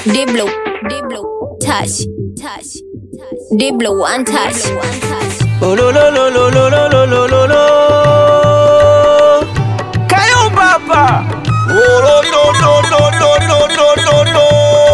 Diblo, Diblo, touch, touch, touch. Diblo, one touch, one touch. Oh, lo, lo, lo, lo, lo, lo, lo, lo, lo, lo. Kayumba hapa. Oh, lo, li, lo, li, lo, li, lo, li, lo, li, lo, li, lo, li, lo, li, lo.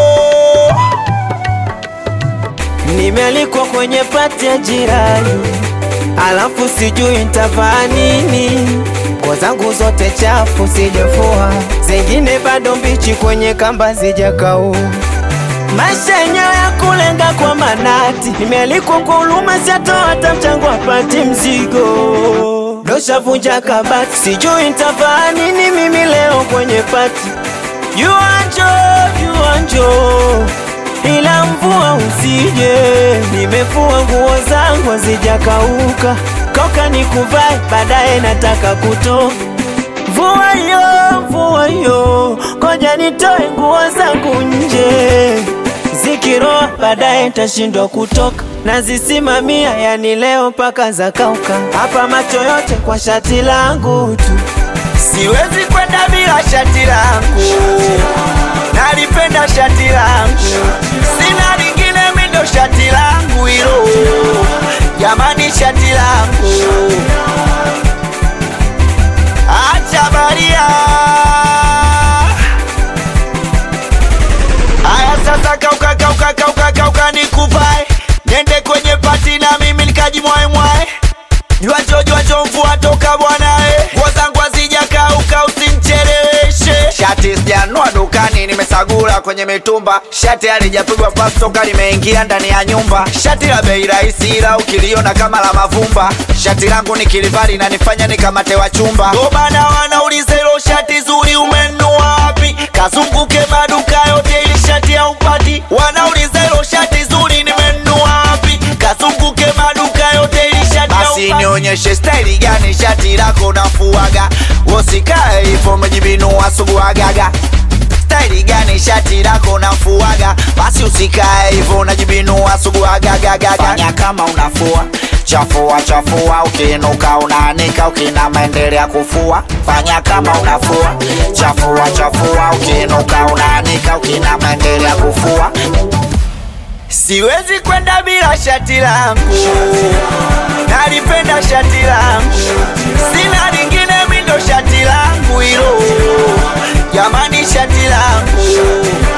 Nimealikwa kwenye pati ya jirani, alafu sijui nitavaa nini. Nguo zangu zote chafu sijafua, zingine bado mbichi kwenye kamba zijakauka. Maisha yenyewe ya kulenga kwa manati, nimealikwa kwa huruma, siatoa hata mchango apati mzigo. Doshavunja kabati, sijui nitavaa nini mimi leo kwenye pati. Yuanjo, yuanjo, ila mvua usije, nimefua nguo zangu hazijakauka, koka nikuvae, baadaye nataka kutoka Mvua yo, mvua yo, koja nitoe nguo zangu nje, zikiroa baadaye nitashindwa kutoka, nazisimamia yani leo mpaka zakauka, hapa macho yote kwa shati langu tu, siwezi kwenda bila shati langu, nalipenda shati langu, sina lingine mindo shati langu hilo, jamani shati langu Acha baria. Aya sasa kauka kauka kauka kauka nikuvae. Nende kwenye pati na mimi nikajimwae mwae. Jua jo jua jo mvua toka bwana eh. Nguo zangu hazijakauka usinicheleweshe. Shati sijanua dukani nimesagula kwenye mitumba. Shati halijapigwa pasi toka limeingia ndani ya nyumba. Shati la bei rahisi ila ukiliona kama la mavumba. Shati langu nikilivaa linanifanya nikamate wa chumba. Ndo maana wanauliza hilo shati zuri umenunua wapi? Kazunguke maduka yote ili shati haupati. Wanauliza hilo shati zuri nimenunua wapi? Kazunguke maduka yote ili shati basi nionyeshe staili gani shati lako nafuaga, usikae hivyo umejibinua suguagaga. Staili gani shati lako nafuaga, basi usikae hivyo unajibinua suguagagaga. Fanya kama unafua chafua chafua, ukiinuka unaanika, ukinama endelea kufua. Fanya kama unafua chafua chafua, ukiinuka unaanika, ukinama endelea kufua. Siwezi kwenda bila shati langu, nalipenda shati langu, sina lingine mindo shati langu hilo, jamani shati langu